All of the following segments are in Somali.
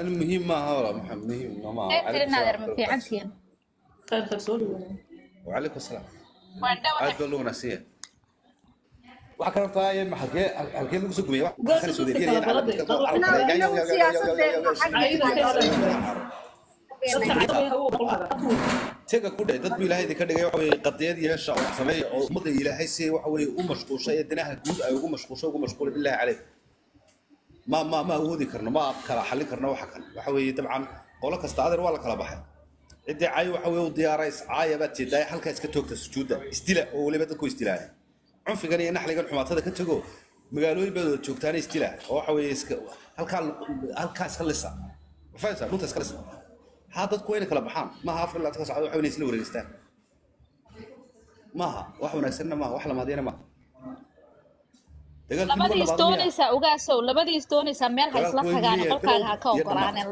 muhiim maaha wala maxamed muhiim maaha Ee, tirin adeer ma fiicantihiin khayr khayr soo dhawaada وعليكم السلام waan dhawahay aad baa loo wanaagsan yahay waxaa kala tahay ma halkee halkee lagu soo gubay wax Goor kale soo dadka deediyay kala balada, dadka cadaha u qolada taga ku dhacay dad buu ilaahay ka dhigay waxa weeye qadiyad yeesha oo sameey oo ummadda ilaahay si waxa weeye u mashquulshay ee dinaha guud ay ugu mashquulshay ugu mashquulay billahi calayk ma ma ma awoodi karno ma kala xallin karno waxa kale waxa weeye dabcan qolo kasta adeer waa la kala baxay ciddii cay waxa weeye u diyaarays caaya baad jeedaa halkaa iska toogta sujuudda istila oo weliba dadku istilaaya cunfigan iyo naxligan xumaatada ka tago magaalooyin baad wada joogtaana istila oo waxa weeye iska halkaa halkaa iska lisa fahaysaa dhunta iska lisa ها dadku wayna kala baxaan maaha afar ilaa ka socdo waxay isla wareegistaan maaha wax wanaagsanna maaha wax lamaadiyana maaha dagaalkii labadii waa labaad miyaa isdoonaysaa ogaasow labadii isdoonaysaa meel ha isla Dagaalku tagaan waa qolkaaga ha ka iyo ogolaanin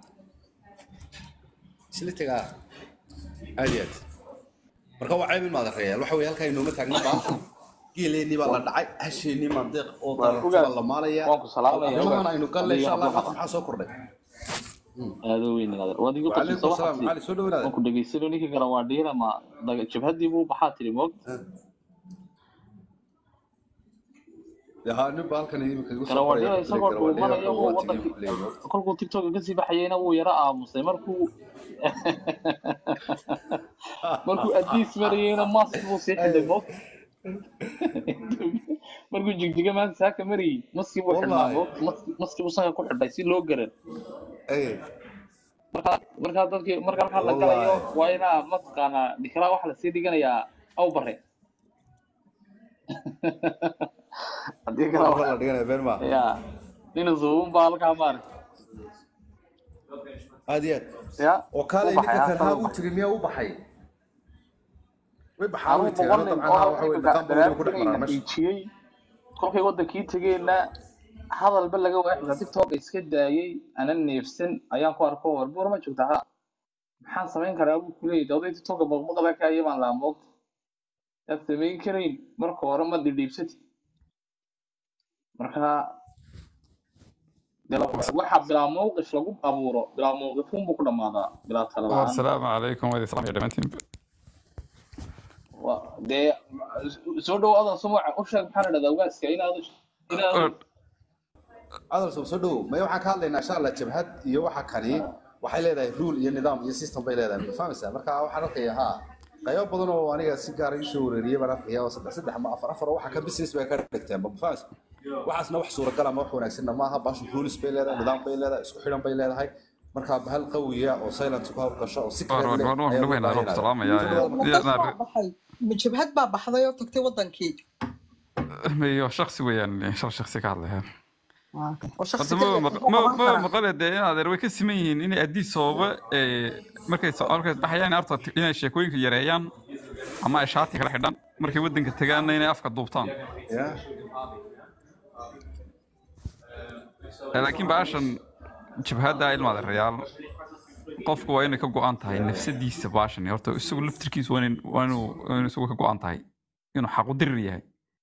isla tagaa aad iyo aad marka waa ceeb in maad reeyaan waxa weeye halkaa inooma taagna baa geeleennii baa la dhacay hasheennii mandeeq oo darartaba la maalaya waan ku salaamaya arrimahan aynu galle insha allah Adiga maanta maxaa soo kordhay aado weyn inaad waad igu وعليكم qasabta السلام علي waxaasi soo dhawaada waan ku dhageysano ninkii kale waa dhiira ma daga jabhadii buu baxaa tiri moog ها نبى halkan idinka igu kale soo waa qoraya dhiira isagoo dhuumanaya wuu waa wadankii tagay kolkuu tiktoka kasii baxayeyna wuu yara aamusay markuu markuu adiis marayeyna mask buu sii xidhay moog markuu jigjiga maanta saaka marayey maskii buu xidhnaa والله moog Mas- maskii buu sanka ku xidhay si loo garan ايه marka markaa dadkii marka halkaa la galayo والله waa inaa mataqaanaa dhikraa waxa lasii dhiganayaa aw bare haddii kale والله waa والله dhigana been ma ya nin zuubun baa halkaa maaragtay aad iyo aad ya oo u kaalay baxay ninka kan halkaa haa u u baxay tiri miyaa u baxay way baxaan anuu way boqol tagaan nin dabcan haa oo waxa weeye iminka dhaqan badan ku dhex daraartagayna maraan meesha dhiijiyey kolkay wadankii tegeenna hadalba laga waaxda tiktok iska daayey ana neefsan ayaan ku arko war buur ma joogta ha maxaan samayn karaa buu kuleeyay dawday tiktoka baqbaqda ka ayabaan laa moogta yaad samayn karayn marka hore ma dhidhiibsati marka dee waxa bilaa mowqif lagu abuuro bilaa mowqifuun buu ku dhammaadaa bilaa tala la-aan والسلام عليكم وهذه سلام يا دمانتين Waa- dee soo dhow adan sumuca u sheeg maxaa la dhahdaa ugaaska inaad inaad adal soo soo dhow may waxaan ka hadlaynaa insha allah jabhad iyo waxa kani waxay leedahay rule iyo nidaam iyo system bay leedahay ma fahmaysaa marka waxaan arkaya haa qaybo badan oo aniga si gaar ah isoo wareeriyay baan arkaya oo saddex saddex ama afar afar oo waxa ka business bay ka dhigteen ma fahmaysaa waxaasna wax suuragal ama wax wanaagsanna maaha baashu rules bay leedahay nidaam bay leedahay isku xidhan bay leedahay marka bahal qawiya oo silent ku hawlgasho oo si war kale war leh war war ayaa loo dhaweyna baahan roobka yahay salaama soo yaa dhawaada marka dad baa baxay jabhad baa baxday oo tagtay wadankii mayo shaksi weeyaan shal shaksi ka hadlaya oo shaksi horta kaliya ma muxuu ma qaban ma karaa maqale dee in adeer way ka siman yihiin inay addii sababa markay so- markay baxayaan horta inay sheekooyinka yareeyaan ama ay shaati kala xidhaan markay waddanka tagaanna inay afka duubtaan ya Eh, laakiin baashan jabhadda ilma adeerayaal qofku waa inay ka go-an tahay nafsadiisa baashan horta isagu laftirkiisa waa inay- waa inuu waa inuu isagu ka go-an tahay inuu xaqu dirir yahay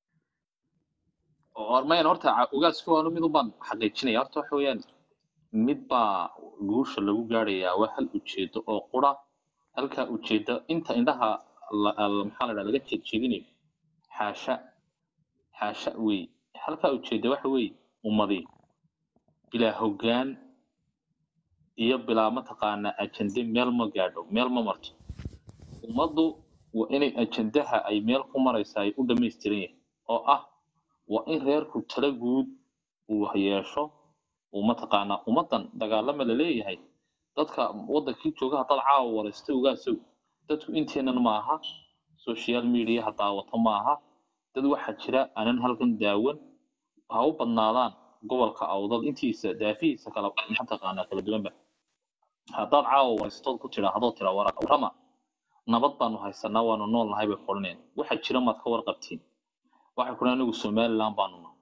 hormayn horta ca- ugaasku waanu mid ubaan xaqiijinaya horta waxa weeyaan mid baa guusha lagu gaarayaa waa hal ujeedo oo qura halkaa ujeedo inta indhaha la- la- maxaa la dhaha laga jeedjeedinayo xaasha xaasha wey halkaa ujeedo waxa weeye ummadi bilaa hoggaan iyo bilaa mataqaanaa ajende meel ma gaadho meel ma marto ummaddu waa inay ajendaha ay meel ku maraysa ay u dhammaystiran yahay oo ah waa in reerku tala guud uu yeesho uu mataqaanaa ummaddan dagaalama la leeyahay dadka waddankii jooga haddaad caawa waraysta ogaasow dadku inteenan ma aha social mediaha daawato ma aha dad waxaa jira aanan halkan daawan ha u badnaadaan gobolka awdad intiisa daafihiisa kala mataqaanaa kala duwanba haddaad caawa waraystood ku tidhaahdo tira wara- warama nabad baanu haysanaa waanu nool nahay bay qoraneen waxa jira maad ka warqabtiin waxay kudhahan anigu somaliland baanu nahay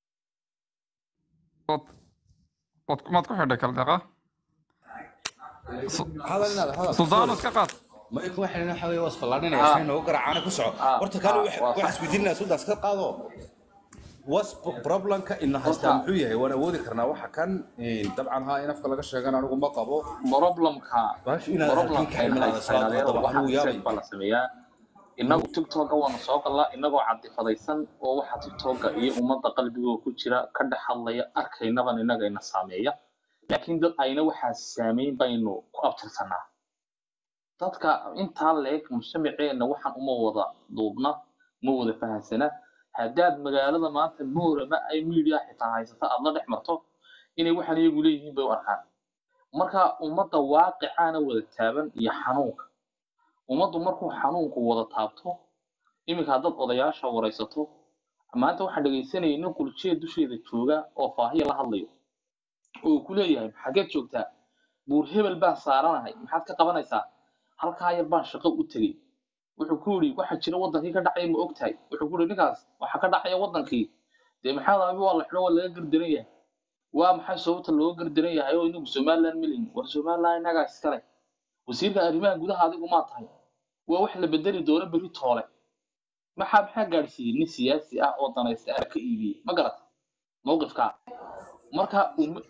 Wad- wad- maad ku xidhay kala deeqa hadal inaad hadal suldaano iska qaad ma ku waxaan waxa weeye was balaarinaya si noogu garaacana ku soco Ah, horta kale ah, wax waa wax sax. isweydiinaya suldaas ka qaado was problemka ina haystaa muxuu yahay waan awoodi karnaa waxa kan eh, dabcan haa in afka laga sheegan anigu ma qabo problemka Baash inaad halkan ka imanayso, haddaba anigu yaabay. baa la sameeyaa inagu tiktoka waanu soo galnaa inagoo cadifadaysan oo waxa tiktoka iyo ummadda qalbigooda ku jira ka dhex hadlaya arkaynaban inaga ina saameeya laakiin dad ayna waxaa saameyn baynu ku abtirsanaa dadka intaa leeg mujtamaceenna waxaan uma wada duubna ma wada fahansana haddaad magaalada maanta moorama ay media xitaa haysata aad la dhex marto inay waxaan iyagu leeyihiin bay u arkaan marka ummadda waaqicana wada taaban iyo xanuunka ummaddu markuu xanuunku wada taabto iminka haddaad odayaasha waraysato maanta waxaan dhegaysanayay nin quljeed dusheeda jooga oo faahiya la hadlayo oo ku leeyahay xageed joogtaa buur hebel baan saaranahay maxaad ka qabanaysaa halkaa yar baan shaqo u tegey wuxuu ku yidhi waxa jira wadankii ka dhacaya ma ogtahay wuxuu ku yidhi ninkaas waxa ka dhacaya wadankii dee maxaa abi waa la xidho waa laga gardaran yahay waa maxay sababta looga gardaran yahay oo inagu somaliland milin war somaliland inagaa iskale wasiirka arrimaha gudaha adigu maa tahay waa wax la bedeli doono berri toole maxaa maxaa gaadhsiiyey nin siyaasi ah oo danaysta ah ka iibiyey ma garata mowqifkaa marka um-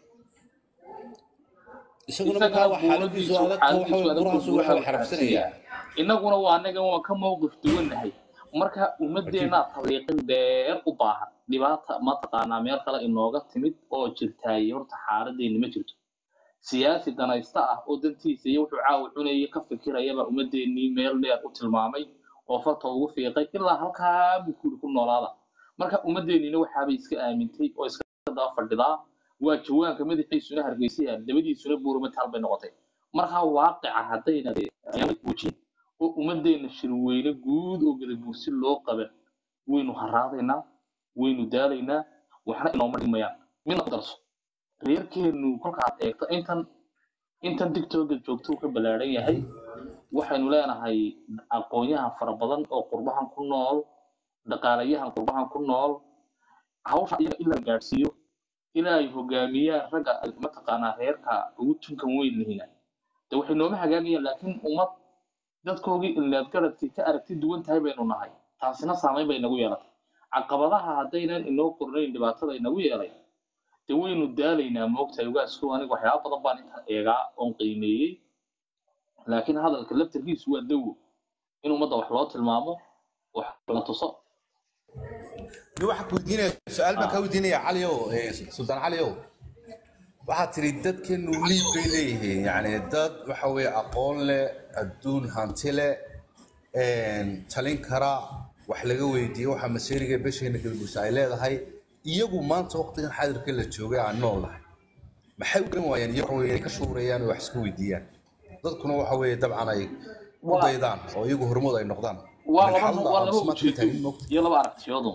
isaguna isagana markaa waa xaaladiisu buuradiisu adag waxa xaaladiisu weeye adag burahaas buu waxa xarafsanaya inaguna waa anaga waan ka mowqif duwannahay marka ummadeenaa taliiqin dheer u baahan dhibaata mataqaanaa meel kale inooga timid oo jirtaay horta xaaladeeni ma jirto siyaasi danaysta ah oo dantiisa iyo wuxuu caawa cunaya ka fikirayaba ummadeenii meel dheer u tilmaamay oo farta ugu fiiqay ilaa halkaa buu kuri ku noolaada marka ummadeenina waxaabay iska aamintay oo iska daba fadhidaa waa jawaanka madaxiisuna hargeysaya dabadiisuna buuramataal bay noqotay markaa waaqica haddayna wejin oo ummadeena shirweyne guud oo gadabuursi loo qaban waynu haraadaynaa waynu daalaynaa waxna inooma dhimayaan midna ku darso reerkeenu kolkaad eegto intan intan digtooga joogto uu ka ballaaran yahay waxaynu leenahay aqoonyahan fara badan oo qurbahan ku nool dhaqaalayahan qurbahan ku nool hawsha iyaga in la gaadhsiiyo ilaa ay hogaamiyaan ragga mataqaanaa reerka ugu tunkan weyn lihina de waxay nooma hagaagayaan laakiin ummad dadkoogii illeed garadkii ka aragti duwan tahay baynu nahay taasina saameyn bay nagu yeelatay caqabadaha haddaynan inoo qornayn dhibaatada inagu yeelay de waynu daalaynaa moogtahay ugaasku aniga waxyaaba badan baan intaan eegaa oon qiimeeyey laakiin hadalka laftarkiisu waa dawo in ummadda wax loo tilmaamo wax la tuso ni waxaa ku weydiinaya su-aal baan kaa weydiinaya caliow eh, sultaan caliow waxaad tiri dadkeenu liib bay leeyihiin yacni dad waxa weeye aqoon leh adduun hanti leh talin kara wax laga weydiiyo waxa maseeriga besheena galguusa ay leedahay iyagu maanta waqtigan xaadirka la joogay aan noolahay maxay u garan waayaan iyagu waxa weeye inay ka shuurayaan oo wax iska weydiiyaan dadkuna waxa weeye dabcan ay ku Waa- daydaan oo iyagu hormood ay noqdaan waa Min laba xalna waa aan laba ismaadka ujeedo taagin moogta iyo laba aragtiyoodun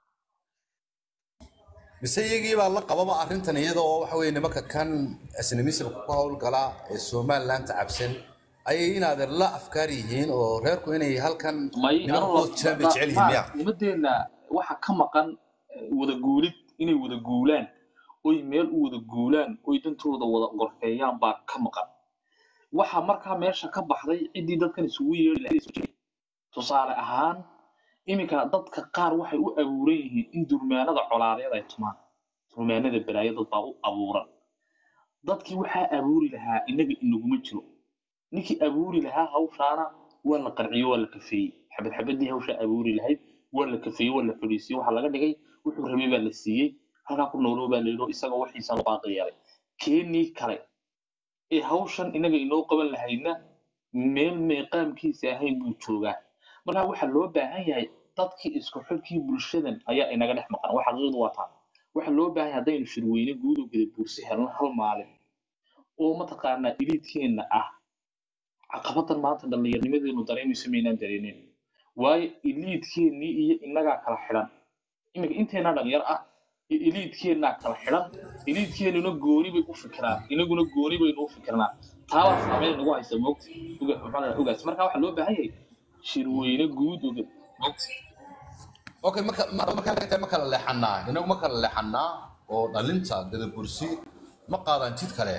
mise iyagii baa la qababa arrintan iyada oo waxa weeye nimanka kan isnimisibka ku howlgala ee somaliland cabsan ayay inaadeer la afkaar yihiin oo reerku inay halkan may nimankood jiraan bay jecel yihiin miya ummadeenna waxa ka maqan eh, wada guulid inay wada guulaan oy meel u wada guulaan oy dantooda wada gorfeeyaan baa ka maqan waxa markaa meesha ka baxday ciddii dadkan isugu yeeri lahayd isu jiray. tusaale ahaan iminka dadka qaar waxay u abuuran yihiin in durmaanada colaadeed ay tumaan durmaanada balaayo dad baa u abuuran dadkii waxaa abuuri lahaa inaga inaguma jiro ninkii abuuri lahaa hawshaana waa la qarciyo waa la kafeeyey xabad xabadii hawshaa abuuri lahayd waa la kafeeyey waa la fadhiisiyey waxaa laga dhigay wuxuu rabay baa la siiyey halkaa ku nooloo baa la yidhi isagoo waxiisa loo baaqi yeelay keenii kale ee hawshan inaga inoo qaban lahaydna meel meeqaamkiisa ahayn buu joogaa marka waxaa loo baahan yahay dadkii isku xidhkii bulshadan ayaa inaga dhex maqan wax xaqiiqdu waa taa waxaa loo baahan yahay haddaynu shirweyne guud oo gada buursi helno hal maalin oo mataqaanaa iliidkeenna ah caqabadan maanta dhallinyarnimadeenu dareemayso maynaan dareemin waayo iliidkeennii iyo innagaa kala xidhan iminka inteena dhalinyar ah iyo iliidkeennaa kala xidhan iliidkeennuna gooni bay u fikiraan inaguna gooni baynu u fikirnaa taabaa saameyn nagu haysa moogta uga- maxaa la dhahaa, ugaas marka waxaa loo baahan yahay shirweyne guud oga moogta okay marka mar- markaa laga tahay ma kala leexanaa inagu ma kala leexanaa oo dhalinta gadabursi ma qaadaan jid kale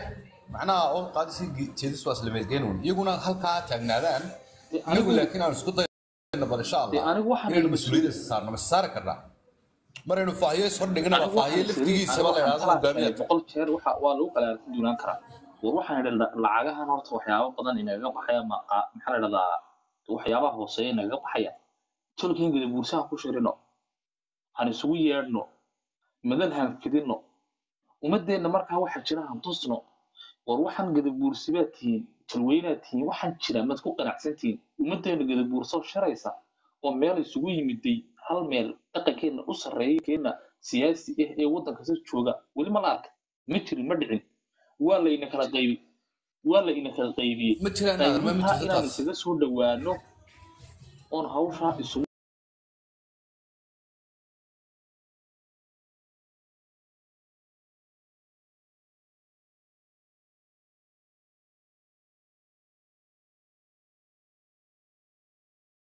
macnaha oo qaadisi jeedis waa isla meelgeen un iyaguna halkaa taagnaadaan Dee anigu anigu- laakiin aan isku dayno bal insha Dee allah anigu waxaan inaynu idhi- mas-uuliyadda saarno ma saari karnaa maraynu faahiyo is hordhigana Anigu faahiyo waxaan laftigiisaba la anigu yidhahdo waxaan hogaamiya kala boqol jeer waxa waa lagu kala arki duunaan karaa war waxaan idhi la- lacagahan horta waxyaabo badan inaga baxaya ma qa- maxaa la dhahdaa waxyaabaha hooseeya inaga baxaya tolkiin gada buursaha ku shirino han isugu yeedhno madan han fidino ummadeenna markaa waxa jira han tusno war waxaan gada buursibaad tihiin talweynaad tihiin waxaan jira maad ku qanacsan tihiin ummadeenna gada buursoo sharaysa oo meel isugu yimiday hal meel dhaqankeenna u sarreeya keenna siyaasi ah ee waddanka si jooga weli ma la arka ma jirin ma dhicin waa layna kala qaybi waa layna kala qaybiyey ma jiraan ma qaybintaa jirto inaan taas isaga soo dhowaano oon hawshaa isugu